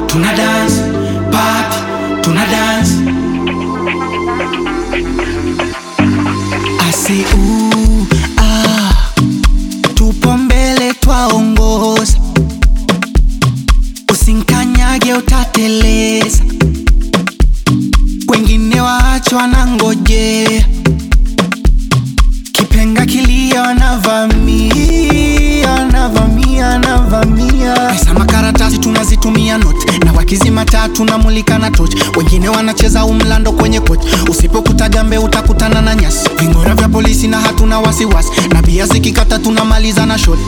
tuna dance party tuna dance asi uh, ah, tupo mbele twaongoza usinkanyage utateleza wengine waachwa na ngojea kipenga kilio anavamia anavamia anavamia pesa makaratasi tunazitumia not na wakizima taa tunamulika na toch wengine wanacheza umlando kwenye koch usipokuta gambe utakutana na nyasi vingora vya polisi na hatuna wasiwasi na bia zikikata tunamaliza na shot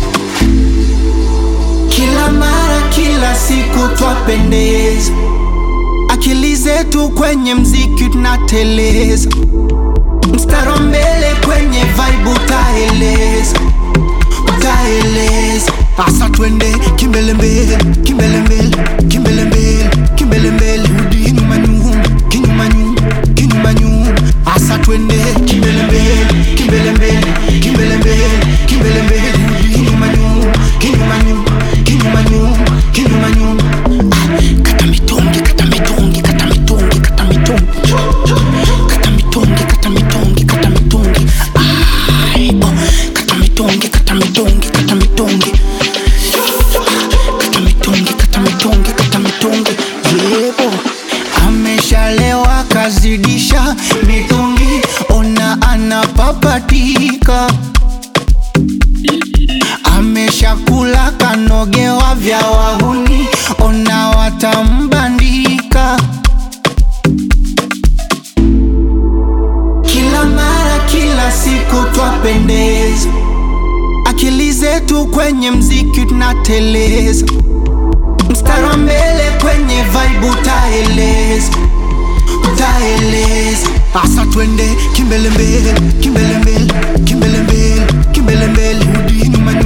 kila mara kila siku twapendeza akili zetu kwenye mziki tunateleza mstaro mbele kwenye vibe utaeleza utaeleza asa twende kimbelembele kimbelembele kimbelembele kimbelembele rudi nyuma nyuma kinyuma nyuma kinyuma nyuma asa twende kimbelembele kimbelembele kimbelembele kimbelembele rudi nyuma nyuma kinyuma nyuma kinyuma nyuma kinyuma nyuma Ah, kata mitungi kata mitungi kata mitungi kata mitungi kata mitungi kata mitungi kata mitungi Ai, oh. kata mitungi kata mitungi kata mitungi kata mitungi kata mitungi kata mitungi yebo ameshalewa kazidisha mitungi ona anapapatika ameshakula kanogewa vya wahuni ona watambandika kila mara kila siku twapendeza akili zetu kwenye mziki tunateleza mstari wa mbele kwenye vibe utaeleza utaeleza asa twende kimbelembele kimbelembele kimbelembele kimbelembele rudi nyuma